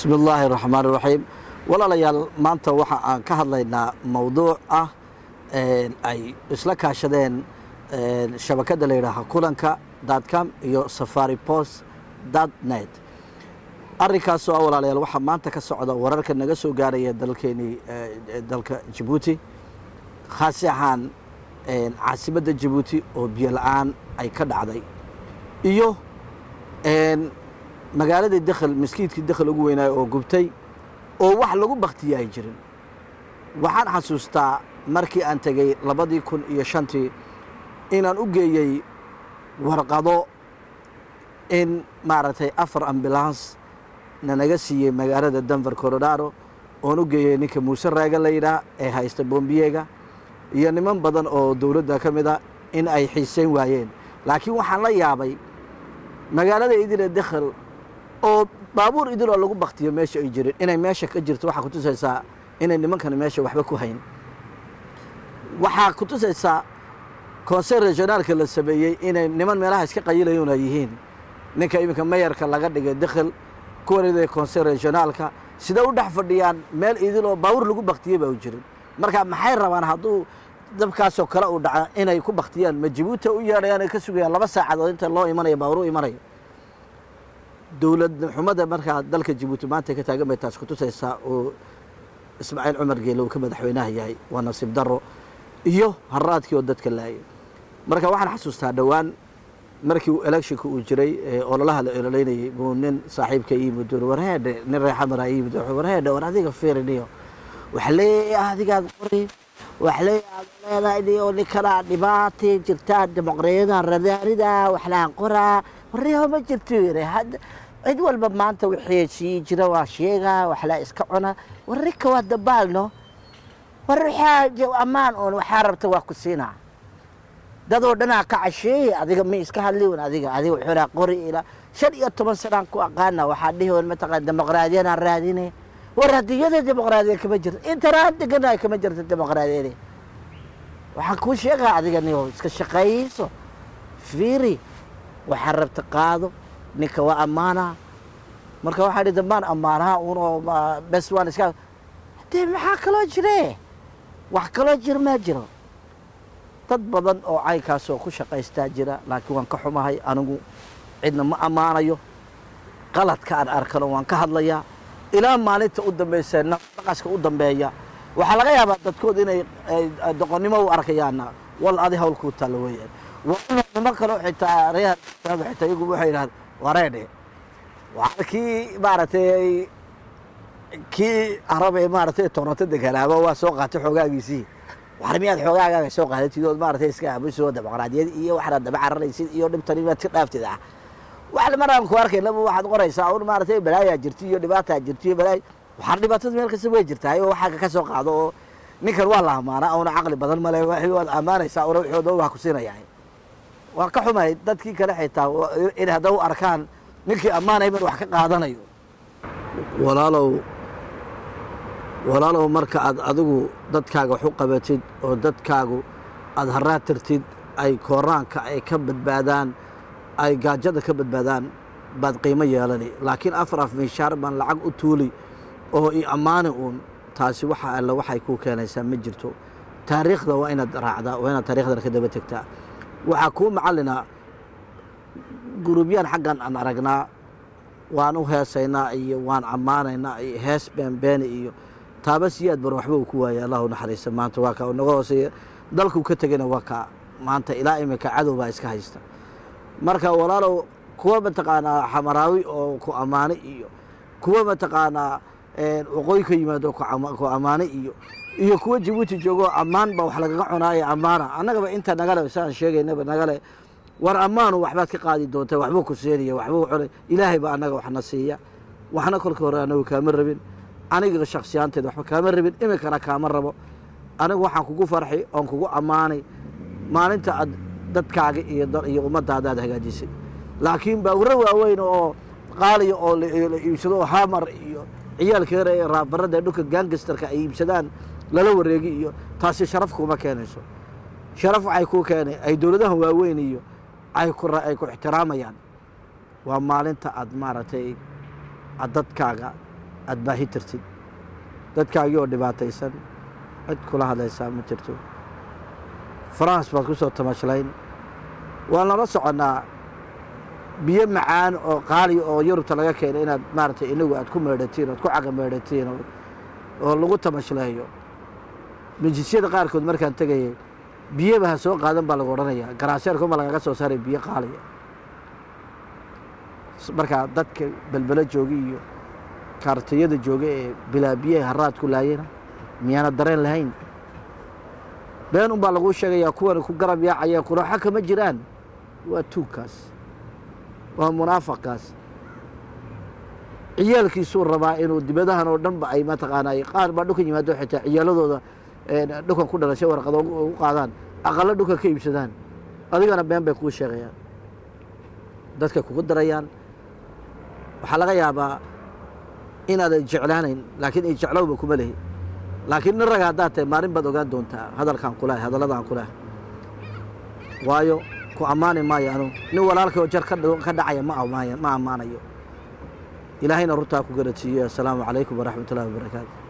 bismi illaahi raxmaan raxiim walaalayaal maanta waxa aan ka hadlaynaa mowduuc ah ay isla kaashadeen shabakadda la yidhaaha kulanka datcom iyo safari post dot net arrinkaasoo ah walaalayaal waxaa maanta ka socda wararka naga soo gaaraya dalkeenii dalka jabuuti khaasi ahaan caasimadda jabuuti oo biyo la-aan ay ka dhacday iyo magaaladii dekhel maskiidkii dekhel ugu weynaayo oo gubtay oo wax lagu baktiya ay jirin waxaan xasuustaa markii aan tegey labadii kun iyo shantii inaan u geeyey warqado in maaragtay afar ambulans nanaga siiyey magaalada denver colorado oon u geeyey ninka muuse raaga la yidhaah ee haysta bombiyega iyo niman badan oo dowladda ka mid a in ay xiiseyn waayeen laakiin waxaan la yaabay magaalada idile dekhel oo baabuur idiloo lagu baktiyo meesha ay jirin inay meesha ka jirto waxaa kutusaysaa inay nimankani meesha waxba ku hayn waxaa kutusaysaa konseil regionaalka la sameeyey inay niman meelaha iska qayilayuna yihiin ninka iminka mayarka laga dhigay dekhel kuwanida konseil regionaalka sida u dhex fadhiyaan meel idiloo baabuur lagu baktiyey baa u jirin marka maxay rabaan hadduu dabkaasoo kale uu dhaca inay ku baktiyaan ma jabuuti u yeedhayaan ay ka sugayaan laba saacadood inta loo imanayo baabuur u imanayo dowlad xumada markaa dalka jabuuti maanta ka taagan bay taas kutusaysaa oo ismaaciil cumar geele uu ka madaxweynaha yahay waa nasiib daro iyo haraadkii oo dadka laayay marka waxaan xasuustaa dhowaan markii uu electionka uu jiray ololaha la ololeynayay buu nin saaxiibka yimid warheedhe nin reexamara yimid warheedhe war adiga fiiriniyo waxa leeyahay adigaad qori wax leeyahay leedahay niyo ninkanaa dhibaatay jirtaa dimuqraadiyada radaarida waxlaan qoraa warriho ma jirto yiri hadda cid walba maanta wixii sii jira waa sheegaa waxlaa iska cuna warrika waa dabaalno war waxaa ammaan oon waxaa rabta waa ku siinaa dadoo dhanaa ka casheeye adiga ma iska hadliwn adiga adiga wuxuunaa qori ilaa shan iyo toban sanaan ku aqaana waxaa dhihi wan mataqaan dimuqraadiyanaan raadine war adduunyada dimuqraadiya kama jirto intanaan deganaay kama jirto dimuqraadiyada waxaan kuu sheegaa adiga niyo iska shaqayso fiiri waxaa rabta qaado ninka waa ammaanaa marka waxaa dhi dambaan ammaanaha unoo bes waan iska dee maxaa kaloo jire wax kaloo jir maa jiro dad badan oo caynkaasoo ku shaqaystaa jira laakiin waan ka xumahay anigu cidna ma ammaanayo qaladka aan arkano waan ka hadlayaa ilaa maalinta u dambaysa naqaska u dambeeya waxaa laga yaabaa dadkood inay doqonnimo u arkayaana wal adi hawlkuu talo weeyaan nimo kaloo xitaa reer xitaa iyagu waxay yidhahdeen wareedhe waa kii maaragtay kii arabe maaragtay toronto deganaaba waa soo qaatay xoogaagiisii war miyaad xoogaagaaga soo qaadatid ood maaragtay iska aamusoo dimuqraadiyad iyo waxaad daba cararaysid iyo dhibtani maad ka dhaaftid ah wax maraan ku arkay laba waxaad qoraysaa un maaragtay balaayaa jirta iyo dhibaataa jirta iyo balaay waxaa dhibaatada meel kasta way jirtaa oo waxaa ka soo qaado oo ninkan waa la amaana una caqli badan male waad ammaanaysaa una wixooda waa ku siinayaa waa ka xumay dadkii kale xitaa in hadda u arkaan ninkii ammaanay ban wax ka qaadanayo walaalow walaalow marka aad adigu dadkaaga wax u qabatid oo dadkaagu aada haraad tirtid ay kooraanka ay ka badbaadaan ay gaajada ka badbaadaan baad qiimo yeelani laakiin afar af miishaar baan lacag u tuuli oo i ammaani uun taasi waxa alle waxay kuu keenaysaa ma jirto taariikhda waa inaad raacdaa waa inaad taariikhdana ka daba tegtaa waxaa kuu macallinaa gurubyaan xaggan aan aragnaa waan u heesaynaa iyo waan ammaanaynaa iyo hees beenbeeni iyo taaba siyaad bar waxba uu ku waaya allahu naxariista maanta waa kaa naga hooseeya dalkuu ka tegayna waa kaa maanta ilaa iminka cadow baa iska haysta marka walaalow kuwa mataqaanaa xamaraawi oo ku ammaani iyo kuwa mataqaanaa waqooyi ka yimaado ku ammaani iyo iyo kuwa jabuuti joogo ammaan baa wax lagaga cunaaya ammaana annagaba inta nagale saan sheegaynaba nagale war ammaanu waxbaad ka qaadi doontaa waxbuu ku siinaya waxbuu cunay ilaahay baa annaga waxna siiya waxna kolka hore anagu kaama rabin aniga shaksiyaanteeda waxba kaama rabin iminkana kaama rabo anigu waxaan kugu farxi oon kugu ammaanay maalinta aad dadkaaga iyo ummaddaada aad hagaajisay laakiin baawuro waaweyn oo qaaliya oo la iibsado oo hamar iyo ciyaalka yar ee raabarada dhulka gangastarka ay iibsadaan lala wareegi iyo taasi sharaf kuma keenayso sharaf waxay kuu keenay ay dowladaha waaweyn iyo ay ku ay ku ixtiraamayaan waa maalinta aad maaragtay aad dadkaaga aada baahi tirtid dadkaagii oo dhibaataysan cid kula hadlaysaa ma jirto faraans baad ku soo tamashlayn waan lala soconnaa biyo macaan oo qaali oo yurubta laga keenay inaad maaragtay inagu aad ku meedhatiin oad ku caga meedhatiin oo lagu tamashleeyo majisyada qaarkood markaan tegayay biyaba ha soo qaadan baa lagu odhanayaa garaaseerkuma lagaga soo saaray biyo qaaliya markaa dadka belbelo jooga iyo kaartiyada jooga ee bilaa biyaha haraadku laayana miyaana dareen lahayn been un baa laguu sheegayaa kuwan ku garab yaacaya quraaxo kama jiraan waa tuugkaas waa munaafaqkaas ciyaalkiisuu rabaa inuu dibadahan oo dhan ba ay mataqaanaa qaar baa dhukan yimaado xitaa ciyaaladooda dhukan ku dhalashay warqado u qaadaan aqalo dhukan ka iibsadaan adigana been bay kuu sheegayaan dadka kugu darayaan waxaa laga yaabaa inaadan jeclaanayn laakiin ijeclowba kuma lehi laakiin nin raga haddaad tahay maalin baad ogaan doontaa hadalkaan kulahay hadalladaan kulahay waayo ku ammaani maayo anu nin walaalkay oo jar ka dhacaya ma ammaanayo ilaahayna runtaa ku garadsiiyo assalaamu calaykum waraxmat ullahi wabarakaatu